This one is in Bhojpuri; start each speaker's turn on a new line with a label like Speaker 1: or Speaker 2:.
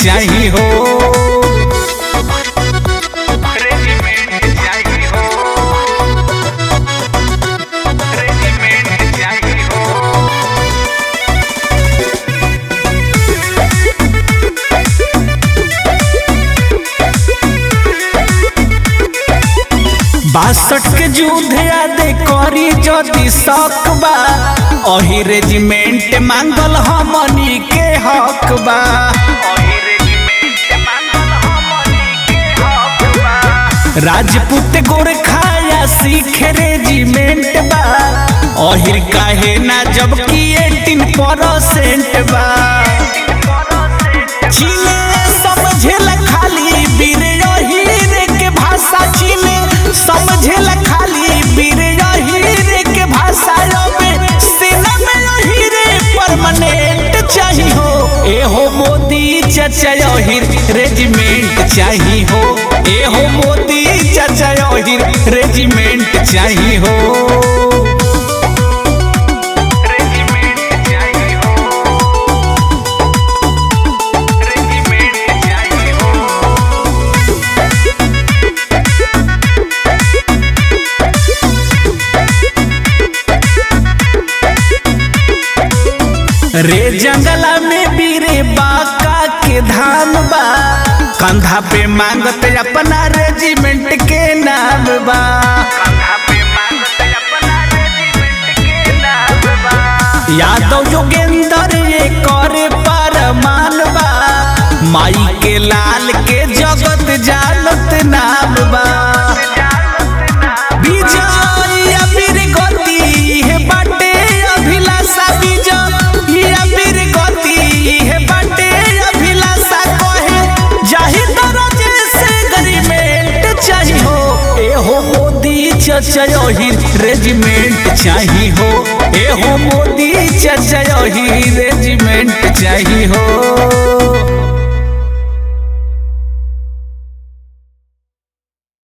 Speaker 1: चाहिए हो
Speaker 2: रेजिमेंट चाहिए हो रेजिमेंट चाहिए हो
Speaker 1: बासठ के युद्ध यादे करी जदि शक बा अही रेजिमेंट मांगल हमनी के हक बा
Speaker 2: ओही रेजिमेंट मांगल हमनी के हक बा
Speaker 1: राजपूत गोरखा या सिख रेजिमेंट बा अहिर काहे ना जबकि एटीन परसेंट बा चीने समझेला खाली वीर अहिर के भाषा चीने समझेला खाली वीर अहिर के भाषा अब सेना में अहिर परमानेंट चाहिए हो एहो मोदी चाचा अहिर रेजिमेंट चाहिए हो एहो मोदी चाचा अहिर रेजिमेंट चाहिए हो
Speaker 2: रेजिमेंट चाहिए हो रेजिमेंट चाहिए हो
Speaker 1: रे जंगला में बीरे बाका के धाम बा कंधा पे मांगत अपना रेजिमेंट के नाम बा
Speaker 2: कंधा पे मांगते अपना रेजिमेंट के नाम बा
Speaker 1: यादव योगेंद्र ये करे परमान बा माई के लाल के जगत जानत नाम बा विजय अबीर गति हे बाटे अभिलाषा विजय अबीर गति हे बाटे अभिलाषा कहे जाहि दरजे से गरीमेंट चाहिए हो एहो मोदी चाचा यही रेजिमेंट चाहिए हो एहो मोदी चाचा यही रेजिमेंट चाहिए हो